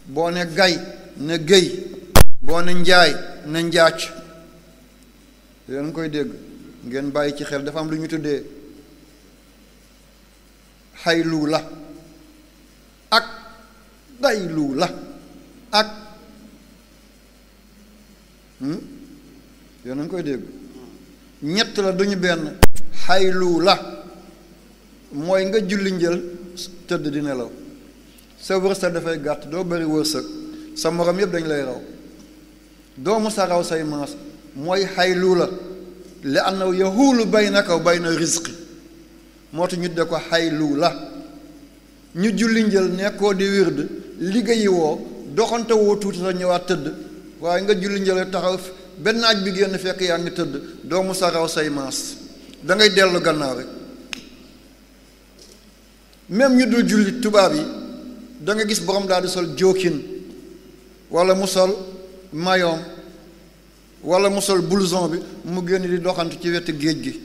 boo ne gay ne géy boo ne njaay ne njaac yéen ngi koy dégg ngeen bàyyi ci xel dafa am lu ñu tuddee xaylu la ak gaylu la ak yéen ngi koy dégg ñett la duñu benn xaylu la mooy nga julli njël tëdd di nelaw sa wërsëg dafay gàtt doo bari wërsëg sa morom yëpp dañ lay raw doomu sa raw say maas mooy xaylu la li annahu yahuulu baynaka wa bayna rizqi moo tax ñu de ko xaylu la ñu julli njël nekkoo di wird liggéeyi woo doxante woo tuuti sa ñëwaat tëdd waaye nga julli njël taxaw benn naaj bi génn fekk yaa ngi tëdd doomu sa raw say maas da ngay dellu gannaaw rek même ñu dul julli tubaab yi da nga gis borom daal di sol jóokin wala mu sol mayoom wala mu sol blouson bi mu génn di doxantu ci wetu géej gi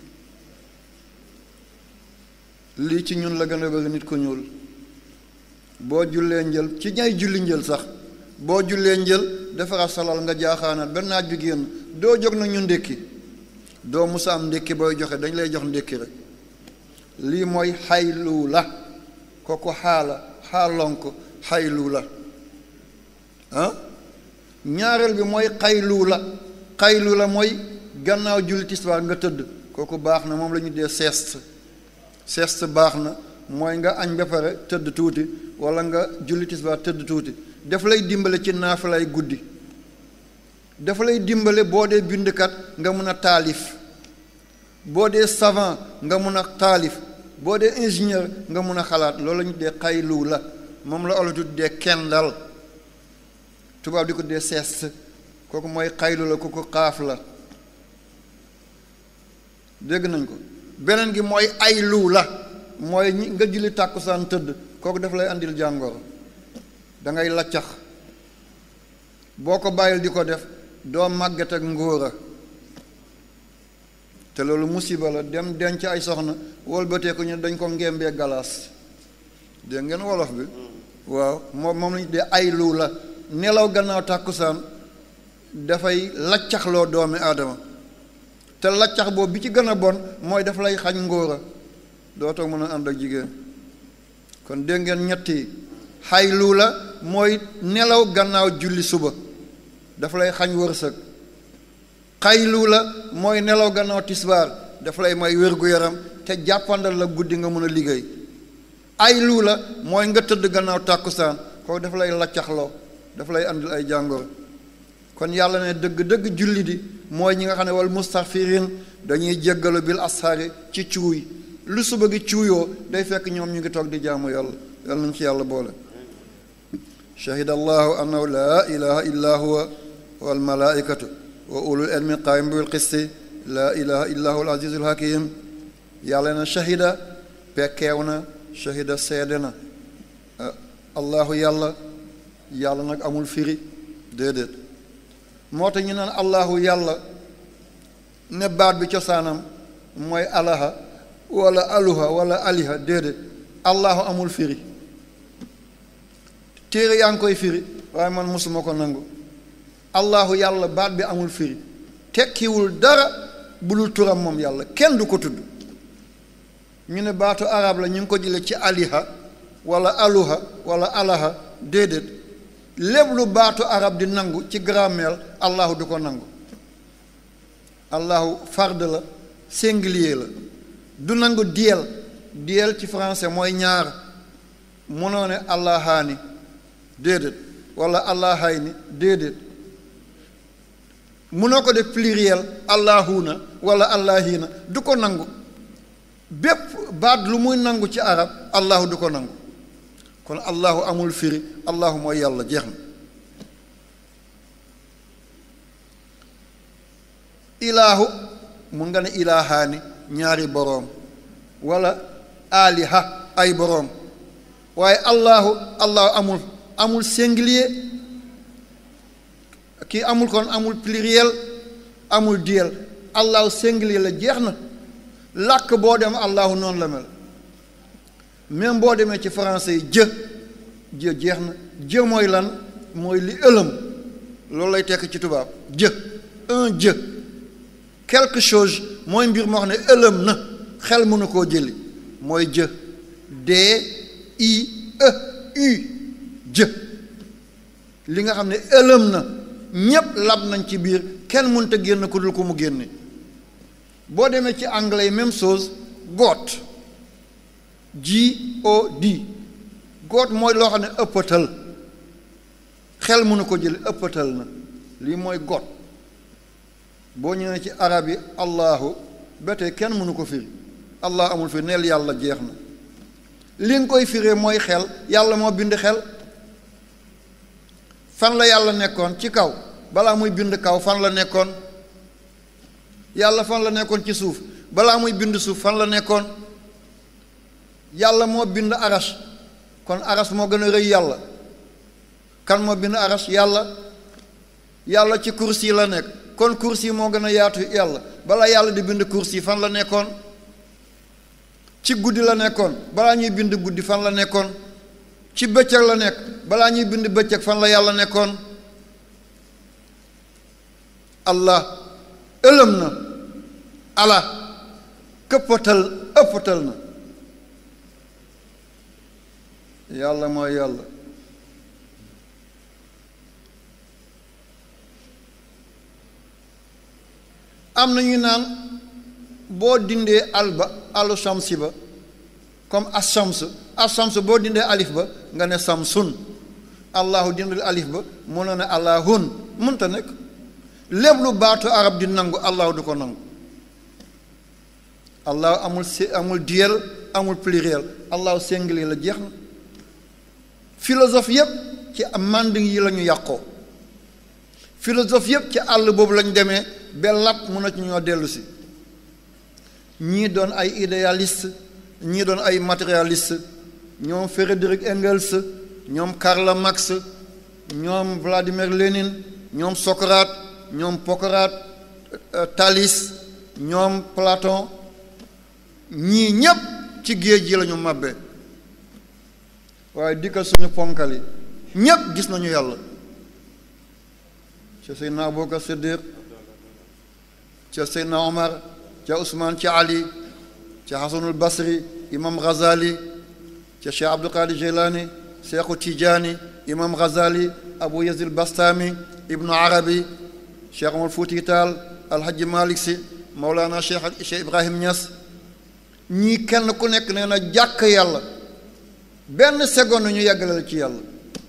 lii ci ñun la gën a bëri nit ko ñuul boo jullee njël ci ñay julli njël sax boo jullee njël defaraat salal nga jaaxaanaat benn naaj bi génn doo jóg na ñu ndékki doo musa am ndékki booy joxe dañ lay jox ndékki rek lii mooy xaylu la kooku xaala xaalonk xaylu la ah ñaareel bi mooy xaylu la xaylu la mooy gannaaw julli tisbaar nga tëdd kooku baax na moom la ñu dee sieste sieste baax na mooy nga añ ba pare tëdd tuuti wala nga julli tisbaar tëdd tuuti daf lay dimbale ci naafilay guddi dafa lay dimbale boo dee bindkat nga mun a taalif boo dee savant nga mun a taalif boo dee ingénieur nga mun a xalaat loolu la ñu dee xaylu la moom la olof dee kendal tubaab di ko dee sieste kooku mooy xaylu la kooku xaaf la dégg nañ ko beneen gi mooy aylu la mooy ñi nga julli tàkkusaan tëdd kooku daf lay andil jàngoro da ngay laccax boo ko bàyyil di ko def doo màgget ak ngóora te loolu musiba la dem denc ay soxna wolbatee ko ñu dañ ko ngembee galaas dégg ngeen wolof bi waaw moom moom lañu dee aylu la nelaw gannaaw tàkkusaan dafay laccaxloo doomi aadama te laccax boobu bi ci gën a bon mooy daf lay xañ ngóora dootoo mën a ànd ak jigéen kon dégg ngeen ñetti xaylu la mooy nelaw gannaaw julli suba dafa lay xañ wërsëg xaylu la mooy nelaw gannaaw tisbaar dafa lay may wér-gu-yaram te jàppandal la guddi nga mën a liggéey aylu la mooy nga tëdd gannaaw tàkkusaan kooku dafa lay laccaxloo dafa lay andil ay jàngoro kon yàlla ne dëgg-dëgg julli di mooy ñi nga xam ne wal mustaghfirin dañuy jéggalu bil asxaari ci cuuy lu suba gi cuuyoo day fekk ñoom ñu ngi toog di jaamu yàlla yàlla nañ ci yàlla boole shahida allahu annahu laa ilaha illa huwa wal malaikatu wa ulul ilmi qaim bil qisti laa ilaha illa huwa al azizul hakim yàlla na shahida pekkeew na shahida seede na allahu yàlla yàlla nag amul firi déedéet moo tax ñu naan allahu yàlla ne baat bi cosaanam mooy alaha wala aluha wala aliha déedéet allahu amul firi téere yaa ngi koy firi waaye man mosuma ko nangu allahu yàlla baat bi amul firi tekkiwul dara bu dul turam moom yàlla kenn du ko tudd ñu ne baatu arab la ñu ngi ko jële ci aliha wala aluha wala alaha déedéet lépp lu baatu arab di nangu ci grammaire allahu du ko nangu allahu fard la singulier la du nangu diel diel ci français mooy ñaar munoo ne allahaani déedéet wala allahayni déedéet munoo ko def pluriel allahuna wala allahina du ko nangu bépp baat lu muy nangu ci arab allahu du ko nangu kon allahu amul firi allahu mooy yàlla jeex na ilaahu mun nga ne ilaahaani ñaari boroom wala aliha ay boroom waaye allahu allahu amul amul singulier kii amul kon amul pluriel amul duel allahu singulier la jeex na làkk boo dem allahu noonu la mel même boo demee ci français yi jë jë jeex na jë mooy lan mooy li ëlëm loolu lay tekk ci tubaab jë un jë quelque chose mooy mbir moo xam ne ëlëm na xel mënu koo jëli mooy jë d i e u jë li nga xam ne ëlëm na ñépp lab nañ ci biir kenn mënut a génn ku dul ko mu génne boo demee ci anglais yi même chose goot G O D goot mooy loo xam ne ëppatal xel mënu ko jëli ëppatal na lii mooy goot boo ñëwee ci arab yi allahu ba tey kenn mënu ko firi allah amul fi neel yàlla jeex na li nga koy firee mooy xel yàlla moo bind xel fan la yàlla nekkoon ci kaw balaa muy bind kaw fan la nekkoon yàlla fan la nekkoon ci suuf balaa muy bind suuf fan la nekkoon yàlla moo bind aras kon aras moo gën a rëy yàlla kan moo bind aras yàlla yàlla ci kursi la nekk kon kursi moo gën a yaatu yàlla balaa yàlla di bind kursi fan la nekkoon ci guddi la nekkoon balaa ñuy bind guddi fan la nekkoon ci bëccëg la nekk balaa ñuy bind bëccëg fan la yàlla nekkoon allah ëlëm na ala këppatal ëppatal na yàlla mooy yàlla am na ñu naan boo dindee al ba alu samsi ba comme as-shams as-shams boo dindee alif ba nga ne samsun allahu dindal alif ba mu ne ne allahun mënta nekk lépp lu baatu arab di nangu allahu du ko nangu allahu amul si amul duel amul pluriel allahu singulier la jeex na philosophe yépp ci manding yi la ñu yàqoo philosophe yépp ci àll boobu lañ demee ba lap mun na ci ñoo dellu si ñii doon ay idéaliste ñii doon ay matérialiste ñoom Frédéric Engels ñoom Karl Marx ñoom Vladimir Lénine ñoom Socrate ñoom Pocrate Thalès ñoom Platon ñii ñépp ci géej gi la ñu màbbe waaye dikkal suñu ponkal yi ñépp gis nañu yàlla ca Seydina Abubakar Siddiq ca Seydina Omar ca Ousmane ca Ali ca Hasanul Basri imam Ghazali ca Cheikh Abdul Qadir Jilani Cheikhu Tijaani imam Ghazali Abu Yazid Bastami Ibnu Arabi Cheikh Omar Fouti Taal Alhaji Malik Si Mawlana Cheikh Cheikh Ibrahim Niass ñii kenn ku nekk nee na jàkk yàlla benn seconde ñu yeggalal ci yàlla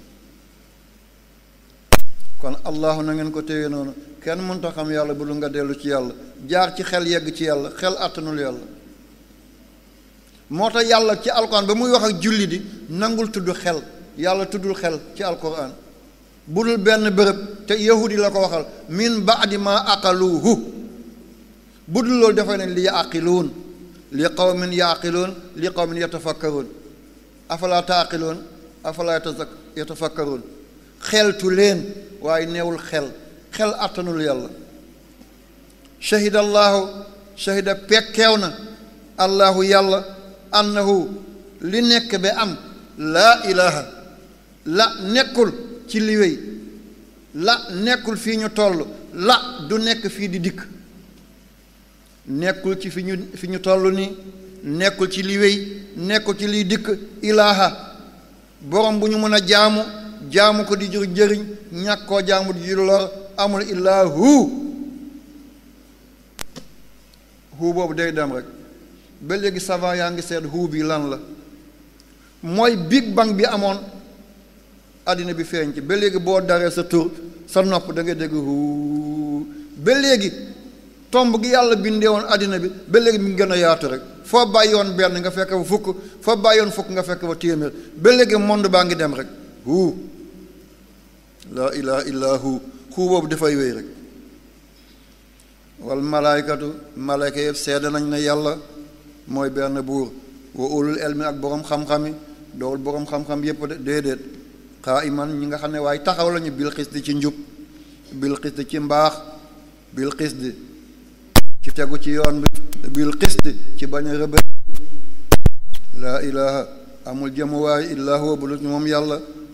kon allahu na ngeen ko téye noonu kenn mënta xam yàlla bu lu nga dellu ci yàlla jaar ci xel yegg ci yàlla xel àttanul yàlla moo tax yàlla ci alquran ba muy wax ak julli di nangul tudd xel yàlla tuddul xel ci alquran bu dul benn bërëb te yahudi la ko waxal min baadi ma aqaluhu bu dul loolu dafay ne li yaqiluun li qawmin yaqiluun li qawmin yatafakkaruun afala taaqiluun afala yatafakkaruun xeltu leen waaye neewul xel xel àttanul yàlla shahida allahu shahida pekkeew na allahu yàlla annahu li nekk ba am laa ilaha la nekkul ci li wéy la nekkul fii ñu toll la du nekk fii di dikk nekkul ci fi ñu fi ñu toll nii nekkul ci li wéy nekkul ci liy dikk ilaaha borom bu ñu mën a jaamu jaamu ko di jur jëriñ ñàkk koo jaamu di jur lor amul illaa hu hu boobu day dem rek ba léegi savant yaa ngi seet hu bi lan la mooy big bang bi amoon àddina bi feeñ ci ba léegi boo daree sa tur sa nopp da ngay dégg hu ba léegi tomb gi yàlla bindee woon àddina bi ba léegi mi ngi gën a yaatu rek foo bàyyi woon benn nga fekk fa fukk foo bàyyi woon fukk nga fekk fa téeméer ba léegi monde baa ngi dem rek hu laa ilaha illa hu hu boobu dafay wéy rek wal malaaykatu malaayka yëpp seede nañ ne yàlla mooy benn buur wa ulul elmi ak boroom xam-xami doowul boroom xam-xam yépp de déedéet xaa iman ñi nga xam ne waaye taxaw lañu bil xis di ci njub bil xis di ci mbaax bil xis di ci tegu ci yoon bi bil xis di ci bañ a rëbë laa ilaha amul jëmuwaay illaa huwa bu lu moom yàlla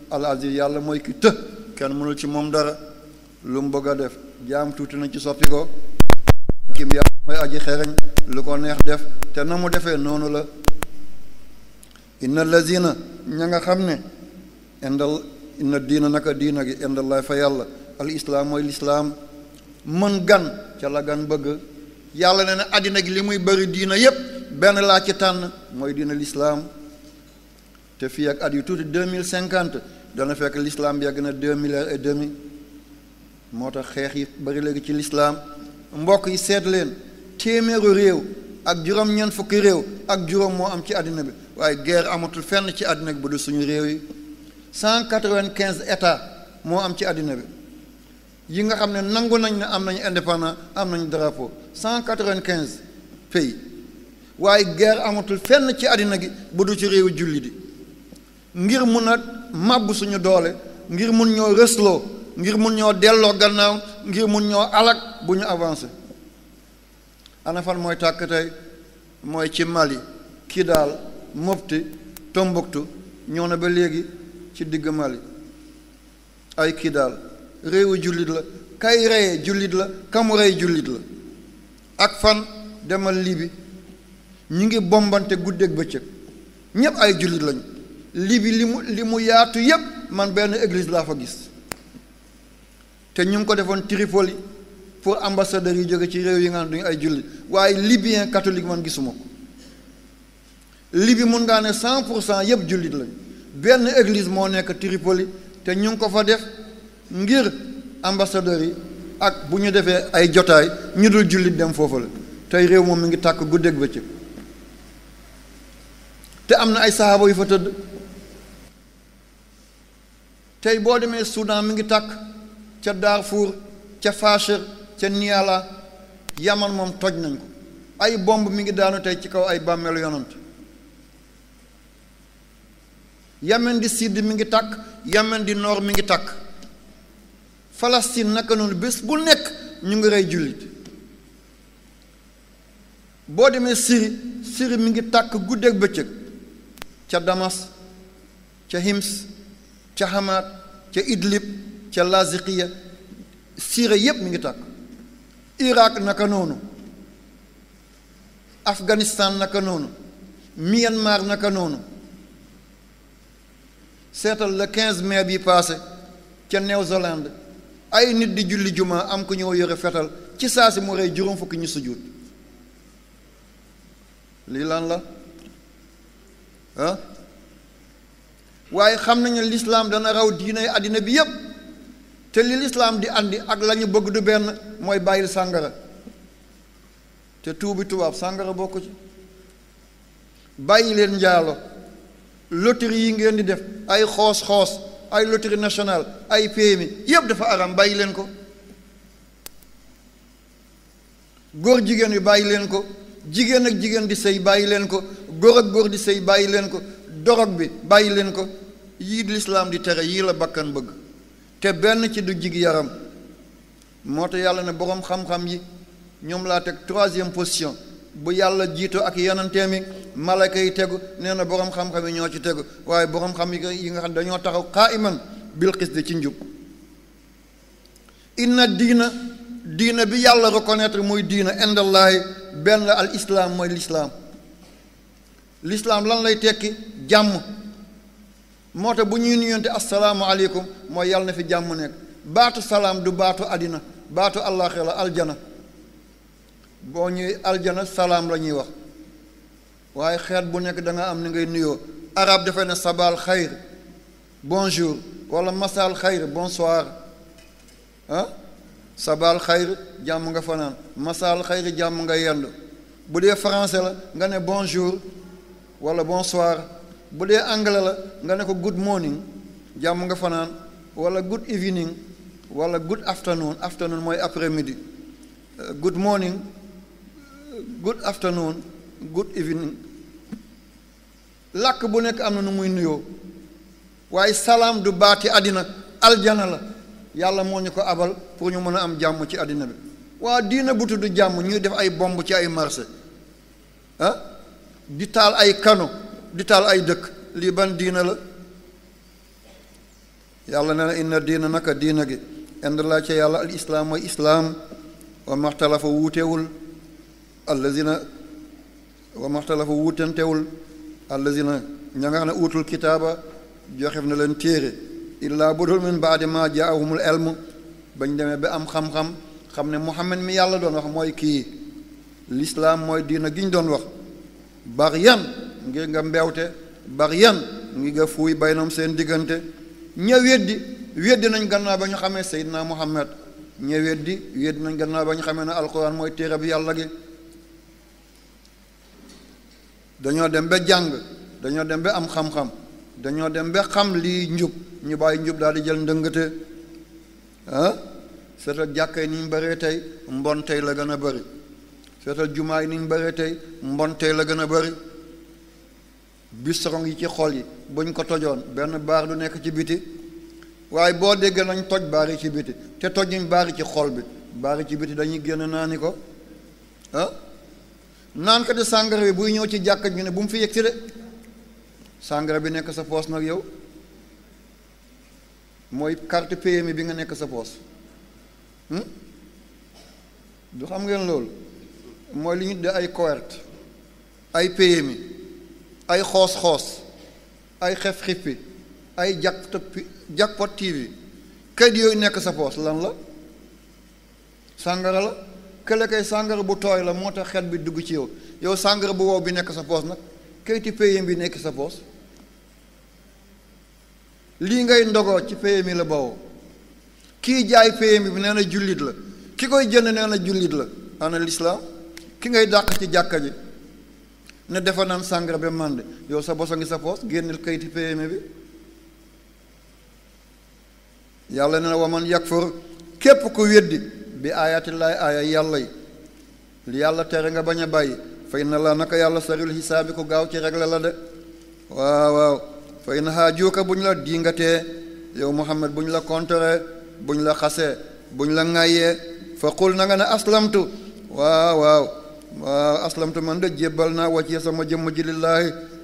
al aziz yàlla mooy ki të kenn mënul ci moom dara lu mu bëgg a def jaam tuuti na ci soppi ko kim yàlla mooy aji xereñ lu ko neex def te na mu defee noonu la inna lazina ña nga xam ne indal inna diina naka diina gi indallaay fa yàlla al islaam mooy lislaam mën gan ca la gan bëgg yàlla ne na àddina gi li muy bëri diina yépp benn laa ci tànn mooy diina lislaam te fii ak at yu tuuti deux mille cinquante dana fekk lislaam yegg na deux milliards et demi moo tax xeex yi bari léegi ci lislaam mbokk yi seet leen téeméeru réew ak juróom-ñeent fukki réew ak juróom moo am ci àddina bi waaye guerre amatul fenn ci àddina bi bu dul suñu réew yi cent quatre-vingt-quinze états moo am ci àddina bi yi nga xam ne nangu nañ ne am nañu indépendant am nañu drapeau cent quatre-vingt-quinze pays waaye guerre amatul fenn ci àddina gi bu dul ci réewu julli di ngir mun a màbb suñu doole ngir mun ñoo rësloo ngir mun ñoo delloo gannaaw ngir mun ñoo alak bu ñu avancé ana fan mooy tàkk tey mooy ci Mali Kidal Mopti Tombouctou ñëw na ba léegi ci digg Mali ay Kidal réewu jullit la kay reyee jullit la kamu rey jullit la ak fan demal Libi ñu ngi bombante guddeeg bëccëg ñépp ay jullit lañu Libi li mu li mu yaatu yépp man benn église laa fa gis te ñu ngi ko defoon Tripoli pour ambassadeurs yi jóge ci réew yi nga xam duñu ay jullit waaye libyen catholique man gisuma ko Libi mun ngaa ne cent pour cent yépp jullit lañu benn église moo nekk Tripoli te ñu ngi ko fa def ngir ambassadeurs yi ak bu ñu defee ay jotaay ñu dul jullit dem foofu la tey réew moom mi ngi tàkk guddeeg bëccëg te am na ay saxaaba yu fa tëdd tey boo demee Soudan mi ngi tàkk ca Darfour ca Fasher ca Niala Yaman moom toj nañ ko ay bomb mi ngi daanu tey ci kaw ay bàmmeelu yonant Yemen di sud mi ngi tàkk Yemen di nord mi ngi tàkk Palestine naka noonu bés bu nekk ñu ngi rey jullit boo demee Syrie Syrie mi ngi tàkk guddeeg bëccëg ca Damas ca Hims ca Hamaat ca Idlib ca Laziqiya Syrie yépp mi ngi tàkk Irak naka noonu Afghanistan naka noonu Myanmar naka noonu seetal le 15 mai bi passé ca Nouvelle-Zélande ay nit di julli juma am ku ñëw yore fetal ci saa si mu rey juróom fukki ñu sujjuut lii lan la ah waaye xam nañu lislaam dana raw diinay àddina bi yépp te li lislaam di andi ak la ñu bëgg du benn mooy bàyyil sàngara te tuubi tubaab sàngara bokk ci bàyyi leen njaalo loterie yi ngeen di def ay xoos-xoos ay loterie nationale ay PMI yépp dafa aram bàyyi leen ko góor jigéen yi bàyyi leen ko jigéen ak jigéen di sëy bàyyi leen ko góor ak góor di sëy bàyyi leen ko dorog bi bàyyi leen ko yii lislaam di tere yii la bakkan bëgg te benn ci du jig yaram moo tax yàlla ne boroom xam-xam yi ñoom laa teg troisième position bu yàlla jiito ak yenanteem yi malaka yi tegu nee na boroom xam-xam yi ñoo ci tegu waaye boroom xam yi nga xam dañoo taxaw qaaiman bil qisdi ci njub inna diina diina bi yàlla reconnaître muy diina indallaahi benn al islaam mooy lislaam lislaam lan lay tekki jàmm moo tax bu ñuy nuyonte assalaamu aleykum mooy yàlla na fi jàmm nekk baatu salaam du baatu àddina baatu àllaaxira la aljana boo ñuy aljana salaam la ñuy wax waaye xeet bu nekk da nga am ni ngay nuyoo arab dafay ne sabal xayr bonjour wala masal xayr bonsoir ah sabal xayr jàmm nga fanaan masal xayr jàmm nga yendu bu dee français la nga ne bonjour wala bonsoir bu dee anglais la nga ne ko good morning jàmm nga fanaan wala good evening wala good afternoon afternoon mooy après midi good morning good afternoon good evening làkk bu nekk am na nu muy nuyoo waaye salaam du baati àddina aljana la yàlla moo ñu ko abal pour ñu mën a am jàmm ci àddina bi waa diina bu tudd jàmm ñuy def ay bomb ci ay marché ah di taal ay kano di taal ay dëkk lii ban diina la yàlla nee na inna diina naka diina gi ind laa ca yàlla al islaam mooy islaam wa maxtalafa wuutewul allazina wa maxtalafa wuutentewul allazina ña nga xam ne uutul kitaaba joxef na leen téere illaa budul min baadi ma jaahumul elm bañ demee ba am xam-xam xam ne muhammad mi yàlla doon wax mooy kii lislaam mooy diina gi ñu doon wax bar yan ngir nga mbewte bar yan ngi nga fuuy baynoom seen diggante ña weddi weddi nañ gannaaw ba ñu xamee seydina muhammad ña weddi weddi nañ gannaaw ba ñu xamee ne alquran mooy téere bi yàlla gi dañoo dem ba jàng dañoo dem ba am xam-xam dañoo dem ba xam lii njub ñu bàyyi njub daal di jël ndëngate ah seetal jàkka yi ni ñu bëree tey mbon tey la gën a bëri seetal jumaa yi ni ñu bëree tey mbon tey la gën a bëri bistrong yi ci xol yi buñ ko tojoon benn baar du nekk ci biti waaye boo déggee nañ toj baar yi ci biti te tojuñ baar yi ci xol bi baar yi ci biti dañuy génn naani ko ah naan ko di sàngara bi buy ñëw ci jàkka ñu ne bu mu fi yegg si de sàngara bi nekk sa poos nag yow mooy carte PMI bi nga nekk sa poos du xam ngeen loolu mooy li ñu de ay coherte ay PMI ay xoos-xoos ay xef xippi ay jackpot jackpot TV kayit yooyu nekk sa poos lan la sàngara la kële kay sàngara bu tooy la moo tax xet bi dugg ci yow yow sàngara bu wow bi nekk sa poos nag kayiti PMI bi nekk sa poos lii ngay ndogoo ci PMI la bawoo kii jaay PMI bi nee na jullit la ki koy jënd nee na jullit la ana lislaam ki ngay dàq ci jàkka ji ne defa naan sàngara ba mànde yow sa bosa ngi sa poos génneel kayiti PMI bi yàlla ne na waman yakfur képp ku weddi bi aayatillaay aaya yàlla yi li yàlla tere nga bañ a bàyyi fay na la naka yàlla saril xisaabi ku gaaw ci regle la de waaw waaw fay na xaajuuka bu ñu la diingatee yow Muhammad bu ñu la kontoree bu ñu la xasee bu ñu la ŋàyyee fa qul na nga ne aslamtu waaw waaw waaw aslamtu man de jébbal naa wàccee sama jëmm ji lillaahi